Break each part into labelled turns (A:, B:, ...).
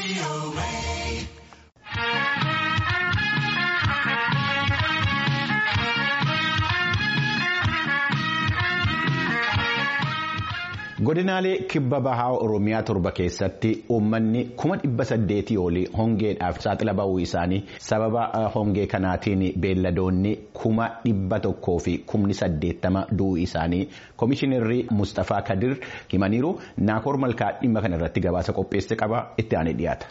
A: godinaalee kibba bahaa oromiyaa torba keessatti uummanni kuma dhibba saddeetii olii hongeedhaaf saaxila bahuu isaanii sababa hongee kanaatiin beelladoonni kuma dhibba tokkoo fi kumni saddeettama du'uu isaanii koomishinarri mustafaa kadir himaniiru naakoor malkaa dhimma kana irratti gabaasa qopheesse qaba itti aanee dhiyaata.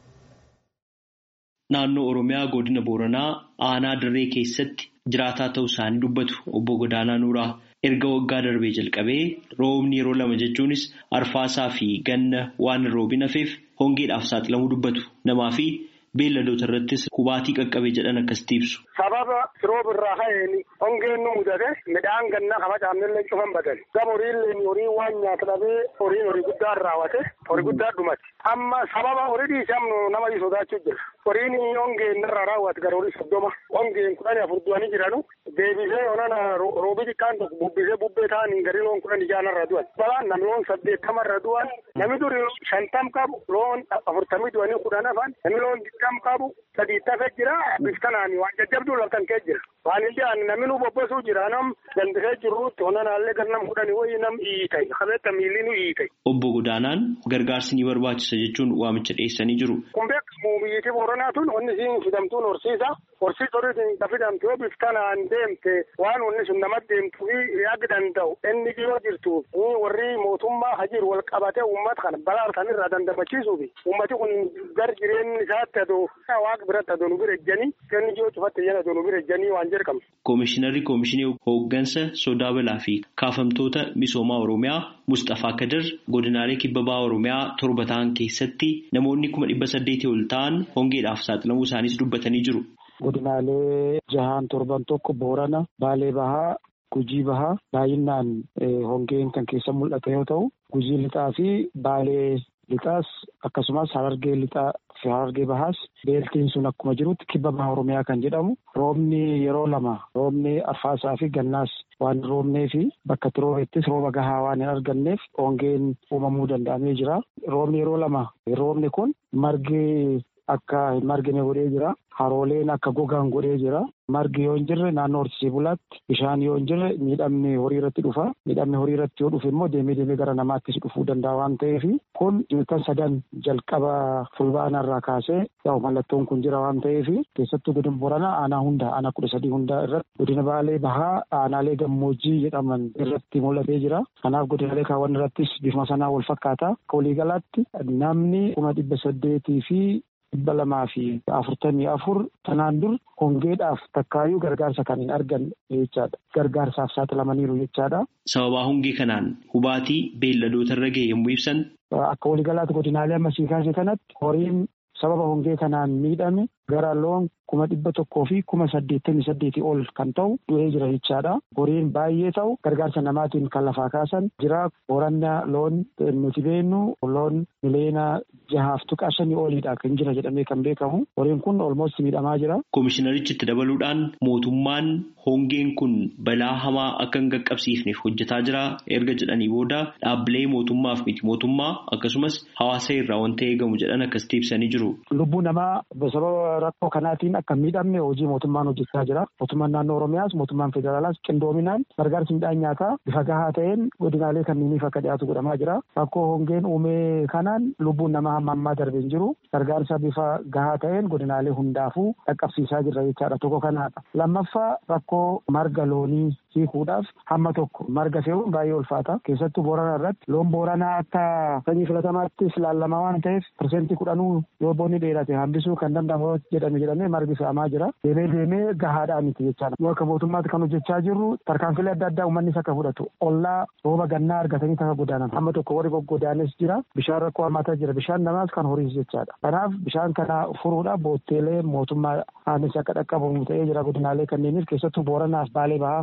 B: Naannoo Oromiyaa godina Booranaa aanaa dirree keessatti jiraataa ta'uu isaanii dubbatu obbo Godaanaa Nuuraa. Erga waggaa darbee jalqabee roobni yeroo lama jechuunis arfaasaa fi ganna waan roobin hafeef hongeedhaaf saaxilamuu dubbatu namaa fi beelladoota irrattis hubaatii qaqqabee jedhan akkasitti ibsu.
C: Sababa rooba irraa ka'een hongeen nu mudate midhaan gannaa kafa caamnillee cufan badan gama horiillee horii waan nyaata dhabee horiin horii guddaa raawwate horii guddaa dhumate amma sababa horii dhiisamnu nama sodaachuu jira horiin hongeen irraa raawwate gara horii soddoma hongeen kudhanii afur du'anii jiranu deebisee onana roobi xiqqaan tokko bubbisee bubbee ta'anii gari loon kudhan ijaan irra du'an balaan namni loon saddeettama irra du'an namni duri shantam qabu loon afurtamii du'anii kudhan hafan namni loon digdam qabu sadii tafe jira biftanaani waan jajjabduu laftan kee jira waan inni aan namni nu bobbasuu jira nam dandisee jirruutti onanaallee gar nam kudhani wayii nam iitay qabeetta miilli nu iitay.
B: Obbo Godaanaan gargaarsi ni barbaachisa jechuun waamicha dhiyeessanii jiru.
C: Kun beekamu biyyattii Booranaa tun onni siin fidamtuun horsiisa. Horsiis horiitiin ka fidamte yoo biftanaan deemte waan onni sun namatti deemtu fi yaagi danda'u inni yoo jirtu warri mootummaa hajiru wal qabate uummata kana balaa kan irraa dandamachiisuuf uummati kun gar jireenyi isaatti adoo waaqa biratti adoo nu bira ejjanii kenni yoo cufatte jedhan adoo nu bira ejjanii waan jedhamu.
B: Koomishinarri Koomishinii Hooggansa Sodaa Balaa fi Kaafamtoota Misoomaa Oromiyaa Mustafaa Kadir godinaalee kibba bahaa Oromiyaa torba ta'an keessatti namoonni kuma dhibba saddeetii ol ta'an hongeedhaaf saaxilamuu isaaniis dubbatanii jiru.
D: Godinaalee jahaan torban tokko Boorana, Baalee Bahaa, Gujii Bahaa baay'inaan hongeen kan keessa mul'ata yoo ta'u, Gujii Lixaa fi Baalee Lixaas akkasumas Harargee Lixaa fi Harargee Bahaas beeltiin sun akkuma jirutti kibba bahaa Oromiyaa kan jedhamu roobni yeroo lama roobni arfaasaa fi gannaas waan roobnee fi bakka itti roobeettis rooba gahaa waan hin arganneef hongeen uumamuu danda'amee jira. Roobni yeroo lama roobni kun margi akka hin margine godhee jira. Harooleen akka gogaan godhee jira. Margi yoo hin jirre naannoo horsiisee bulaatti bishaan yoo hin jirre miidhamni horii irratti dhufa. Miidhamni horii irratti yoo dhufe immoo deemee deemee gara namaattis dhufuu danda'a waan ta'eef kun ilkaan sadan jalqaba fulbaana irraa kaasee yaa'u mallattoon kun jira waan ta'eef keessattuu godina Booranaa aanaa hunda aanaa kudha sadii hundaa irratti godina Baalee Bahaa aanaalee gammoojjii jedhaman irratti mul'atee jira. Kanaaf godinaalee kaawwan irrattis bifuma sanaa wal fakkaata. Waliigalaatti namni kuma dhibba saddeetii fi dhibba lamaa fi afurtamii afur tanaan dur hongeedhaaf takkaayyuu gargaarsa kan hin arganne jechaadha. Gargaarsaaf saaxilamaniiru jechaadha.
B: Sababaa hongee kanaan hubaatii beelladoota irra ga'e yommuu ibsan.
D: Akka waliigalaatti godinaalee ammasii kaase kanatti horiin sababa hongee kanaan miidhame gara loon kuma dhibba tokkoo fi kuma saddeettamii saddeetii ol kan ta'u du'ee jira jechaadha. Horiin baay'ee ta'u gargaarsa namaatiin kan lafaa kaasan jira. Boorannaa loon nuti beennu loon miliyoona jahaaf tuqaa shanii oliidha kan jira jedhamee kan beekamu. Horiin kun olmost miidhamaa jira.
B: Koomishinarichi itti dabaluudhaan mootummaan hongeen kun balaa hamaa akka hin qaqqabsiifneef hojjetaa jira erga jedhanii booda dhaabbilee mootummaaf miti mootummaa akkasumas hawaasa irraa wanta eegamu jedhan akkasitti ibsanii jiru.
D: Lubbuu namaa sababa rakkoo kanaatiin akka miidhamne hojii mootummaan hojjechaa jira. Mootummaan naannoo Oromiyaas mootummaan federaalaas qindoominaan gargaarsi midhaan nyaataa bifa gahaa ta'een godinaalee kanneeniif akka dhiyaatu godhamaa jira. Rakkoo hongeen uumee kanaan lubbuun namaa hamma ammaa darbee hin jiru. Gargaarsa bifa gahaa ta'een godinaalee hundaafuu dhaqqabsiisaa jirra jechaadha. Tokko kanaadha. Lammaffaa rakkoo marga loonii hiikuudhaaf hamma tokko marga fe'uun baay'ee ulfaata. Keessattuu Booranaa irratti loon Booranaa akka sanyii filatamaattis ilaalamaa waan ta'eef pirsentii kudhanuu yoo boonni dheerate hambisuu kan danda'amu jedhame jedhamee margi fe'amaa jira. Deemee deemee gahaadhaa miti jechaadha. Yoo akka mootummaatti kan hojjechaa jirru tarkaanfilee adda addaa uummannis akka fudhatu ollaa rooba gannaa argatanii taka godaanan hamma tokko warri goggodaanis jira. Bishaan rakkoo hammaataa jira. Bishaan namaas kan horiis jechaadha. Kanaaf bishaan kana furuudhaaf bootteelee mootummaa aanis akka dhaqqabamu ta'ee jira godinaalee kanneeniif keessattuu booranaaf baalee bahaa kana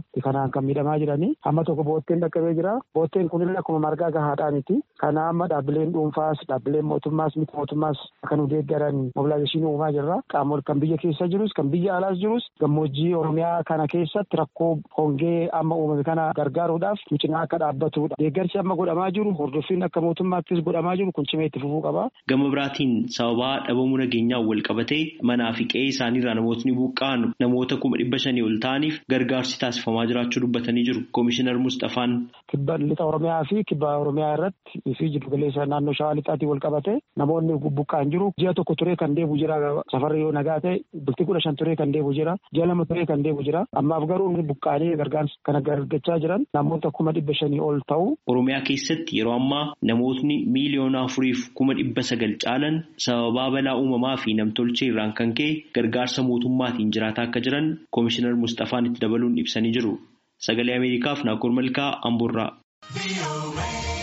D: kanaan kan miidhamaa jiranii amma tokko bootteen dhaqqabee jira bootteen kunillee akkuma margaa gahaadhaa miti kana amma dhaabbileen dhuunfaas dhaabbileen mootummaas miti mootummaas kan nu deeggaran mobilaayizeeshinii uumaa jirra qaamol kan biyya keessa jirus kan biyya alaas jirus gammoojjii oromiyaa kana keessatti rakkoo hongee amma uumame kana gargaaruudhaaf cinaa akka dhaabbatudha deeggarsi amma godhamaa jiru hordoffiin akka mootummaattis godhamaa jiru kun cimee itti fufuu qaba.
B: Gama biraatiin sababaa dhabamuu nageenyaan wal qabatee manaa fi qe'ee isaaniirraa namootni buqqa'an namoota kuma dhibba shanii ol ta'aniif gargaarsi taasifamaa jiraachuu dubbatanii jiru. Koomishinar Mustafaan.
D: Kibba lixa Oromiyaa fi kibba Oromiyaa irratti fi jiddu galeessa naannoo Shawaa lixaatiin wal qabate namoonni buqqa'an jiru. Ji'a tokko turee kan deebi'u jira safarri yoo nagaa ta'e bultii kudha shan turee kan deebi'u jira. Ji'a lama turee kan deebi'u jira. Ammaaf garuu buqqa'anii gargaarsa kana argachaa jiran namoota kuma dhibba shanii ol ta'u.
B: Oromiyaa keessatti yeroo ammaa namootni miiliyoona afuriif kuma dhibba sagal caalan sababaa balaa uumamaa fi namtolchee irraan kan ka'e gargaarsa mootummaatiin jiraataa akka jiran koomishinar Mustafaan itti dabaluun ibsanii jiru. Sagalee Ameerikaaf Naakoor Malkaa Amboorraa.